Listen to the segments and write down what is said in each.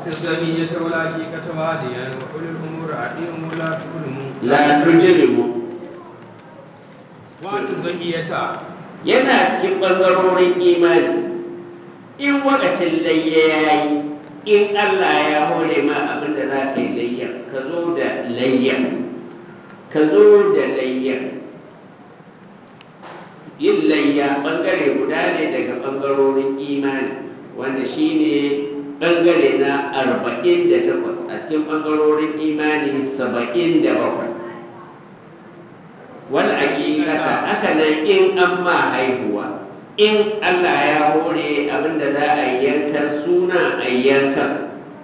وأتي الزنية والعقيقة واديا وأولي الأمور أعطيهم ولا تظلموا la tujrimu وأتي الضحية yana cikin ɓangarorin imani in wakacin layya ya yi in Allah ya hore ma abin da za ka yi layya ka zo da layya ka zo da layya yin layya ɓangare guda ne daga ɓangarorin imani wanda shi ne ɓangare na arba'in da takwas a cikin ɓangarorin imani saba'in da bakwai wani hakikata haka nan in an ma haihuwa in Allah ya hore abinda za a yi yankan suna a yankan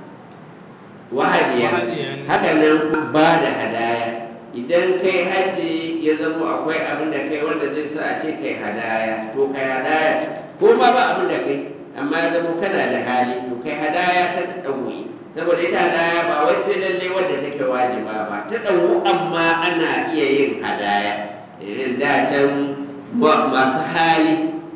wahadiya Wahadiyan. haka nan ba da hadaya idan kai haji ya zama akwai abin da kai wanda zai sa a ce kai hadaya to kai hadaya ko ma ba abin da kai amma ya zama kana da hali to kai hadaya ta ɗauki saboda ita hadaya ba wai sai lalle wanda take wajiba ba ta ɗauku amma ana iya yin hadaya irin da can wa- masu hali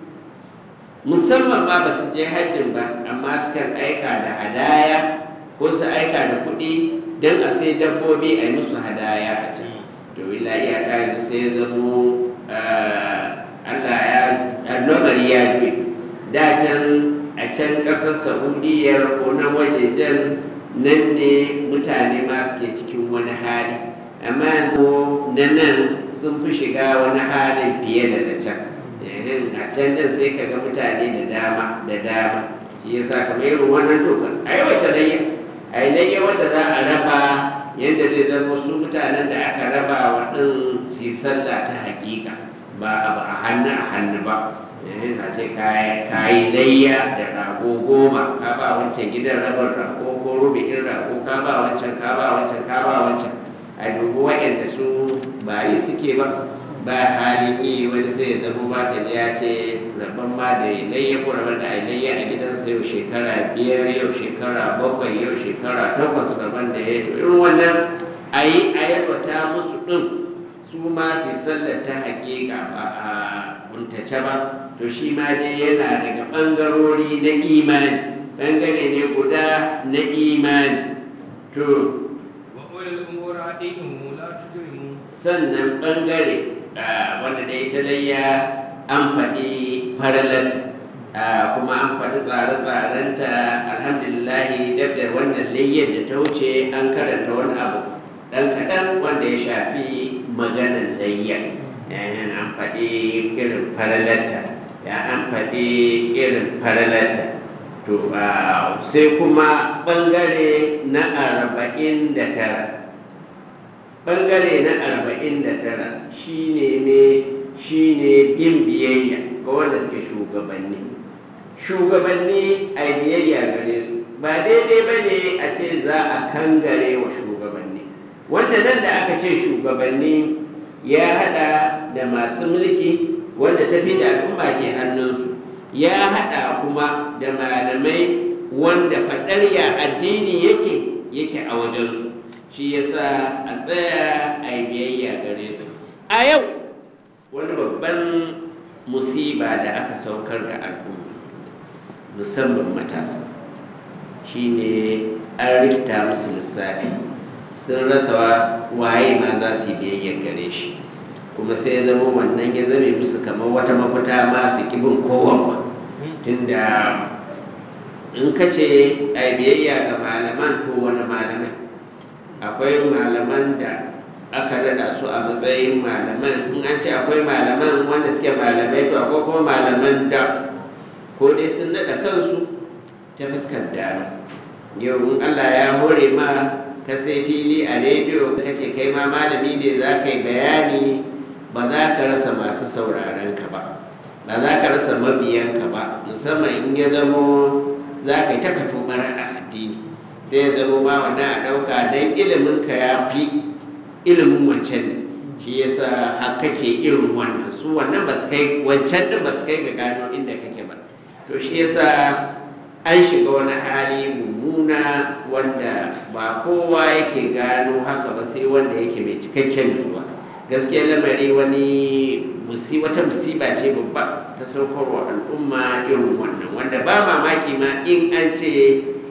musamman ma ba su je hajjin ba amma sukan aika da hadaya ko su aika da kuɗi don a sai dabbobi a yi musu hadaya a can to ila iyaka yanzu sai ya zamo ah, Allah ya annobari ya juye da can a can ƙasar saudiya ko na wajejen nan ne mutane ma suke cikin wani hali amma yanzu na nan sun fi shiga wani halin fiye da na can Ehem, a can din sai ka ga mutane da dama da dama shi yasa kamar irin wannan to a yi wata layya a yi layya wanda za a raba yadda zai zama su mutanen da aka raba wa ɗin su yi sallah ta hakika ba abu a hannu a hannu ba Ehem, a ce ka yi layya da rago goma ka ba wancan gidan rabar rago ko rubi'in rago ka ba wancan ka ba wancan ka ba wancan a dubi waɗanda su ba yi suke ba ba halin yi wani sai ya zama ba ka ji ya ce rabon ma da ya layya ko rabon da a layya a gidansa yau shekara biyar yau shekara bakwai yau shekara takwas rabon da ya to irin wannan a yi a yalwata musu ɗin su ma su yi sallar ta hakika ba a kuntace ba to shi ma dai yana daga ɓangarori na imani ɓangare ne guda na imani to وأولي الأمور أعطيهم ولا تجرموا sannan ɓangare ah, wanda da ita layya an faɗi faralarta ah, kuma an faɗi tsare-tsarenta alhamdulillahi dab da wannan layyar da ta wuce an karanta wani abu ɗan kaɗan wanda ya shafi maganar layya Eh, an faɗi irin faralarta ya an faɗi irin faralarta to ah, sai kuma ɓangare na arba'in da tara bangare na arba'in da tara shi ne ne shi ne bin biyayya ga wanda suke shugabanni shugabanni a biyayya gare su ba daidai ba ne a ce za a kangare wa shugabanni wanda nan da aka ce shugabanni ya hada da masu mulki wanda tafi da al'umma ke hannunsu ya hada kuma da malamai wanda faɗar ya addini yake yake a wajensu shi yasa a tsaya a yi biyayya gare su a yau wani babban musiba da aka saukar ga al'umma musamman matasa shine an rikita musu lissafi sun rasa waye ma za su yi biyayyar gare shi kuma sai ya zama wannan ya zame musu kamar wata mafita ma su kibin kowa tunda in ka ce a biyayya ga malaman ko wani malamai akwai malaman da aka rada su a matsayin malaman in an ce akwai malaman wanda suke malamai to akwai kuma malaman da ko dai sun nada kansu ta fuskar dama yau in allah ya hore ma ka sai fili a rediyo ka ce kai ma malami ne za ka yi bayani ba za ka rasa masu sauraron ka ba ba za ka rasa mabiyanka ba musamman in ya zamo za ka yi ta kato a addini sai ya zama ma wannan a ɗauka don ilimin ka ya fi ilimin wancan ne shi yasa har kake irin wannan su wannan ba su kai wancan din ba su kai ga gano inda kake ba to shi yasa an shiga wani hali mummuna wanda ba kowa yake gano haka ba sai wanda yake mai cikakken nutsuwa gaskiya lamari wani musi wata musiba ce babba ta saukarwa al'umma irin wannan wanda ba mamaki ma in an ce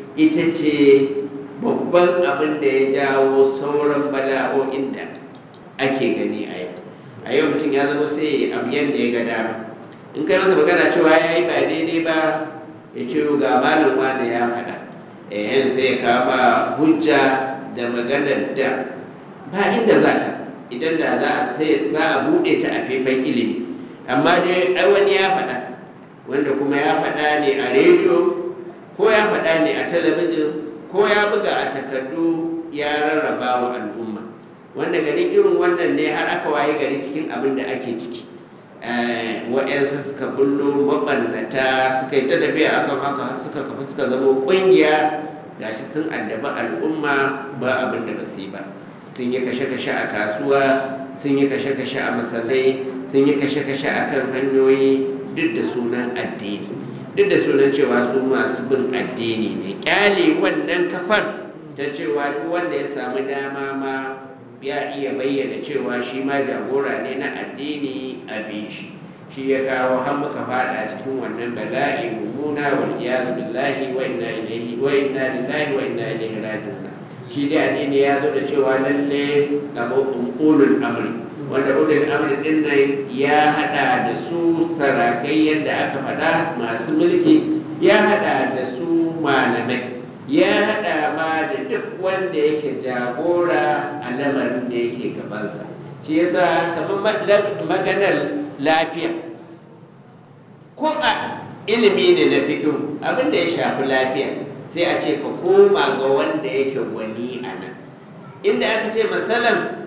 ita ce babban abin da ya jawo sauran bala'o'in da ake gani a yau a yau mutum ya zama sai abu yadda ya ga dama in kai masa magana cewa ya yi ba daidai ba ya ce ga malam wanda ya faɗa eh sai ya kama hujja da maganar da ba inda za ta idan da za a sai za a buɗe ta a faifan ilimi amma dai ai wani ya faɗa wanda kuma ya faɗa ne a rediyo ko ya faɗa ne a talabijin ko ya buga a takardu ya rarraba wa al'umma wanda gari irin wannan ne har aka waye gari cikin abin da ake ciki wa'yansu suka bullo mabannata suka yi ta tafiya akan haka har suka kafa suka zama ƙungiya gashi sun addaba al'umma ba abin da basu yi ba sun yi kashe-kashe a kasuwa sun yi kashe-kashe a masallai sun yi kashe-kashe a kan hanyoyi duk da sunan addini duk da sunan cewa su masu bin addini ne kyale wannan kafar ta cewa duk wanda ya samu dama ma ya iya bayyana cewa shi ma jagora ne na addini a shi shi ya kawo har muka fada cikin wannan bala'i mummuna wal iyadu billahi wa inna ilaihi wa inna lillahi wa inna ilaihi raji'un shi dai addini ya zo da cewa lalle kamar ulul amri wanda ulul amri din nan ya hada da su sarakai yadda aka faɗa masu mulki ya hada da su malamai ya hada ma da duk wanda yake jagora a lamarin da yake gabansa shi yasa kamar maganar lafiya ko a ilimi ne na fikiru abin da ya shafi lafiya sai a ce ka koma ga wanda yake gwani a nan inda aka ce masalan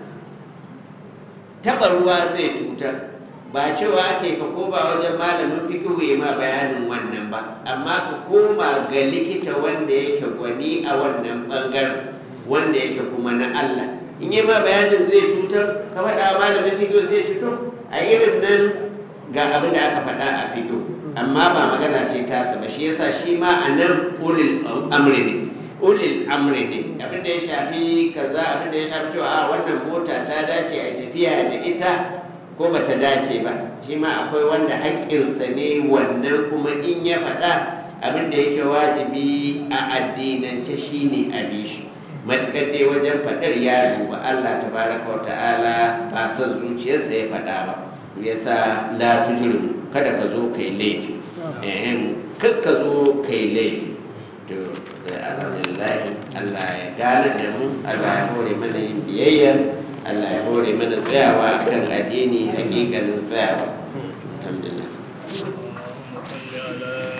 taɓa ruwa zai cutar ba cewa ake ka koma wajen malamin fikihu ya ma bayanin wannan ba amma ka koma ga likita wanda yake gwani a wannan ɓangaren wanda yake kuma na Allah in yi ma bayanin zai cutar ka faɗa malamin fikihu zai cutar a irin nan ga abin da aka faɗa a fikihu amma ba magana ce tasa ba shi yasa shi ma a nan ulil amri ne ulil amri ne abin da ya shafi kaza abin da ya shafi cewa a wannan mota ta dace a tafiya da ita ko ba ta dace ba shi ma akwai wanda haƙƙinsa ne wannan kuma in ya faɗa abin da yake wajibi a addinance shi ne a shi matuƙar dai wajen faɗar ya duba Allah tabaraka wa ta'ala ba son zuciyarsa ya faɗa ba yasa la tujrim kada ka zo kai laifi eh kar ka zo kai laifi to alhamdulillah Allah ya gane da mu Allah ya hore mana yin biyayya Allah ya hore mana tsayawa kan addini hakikanin tsayawa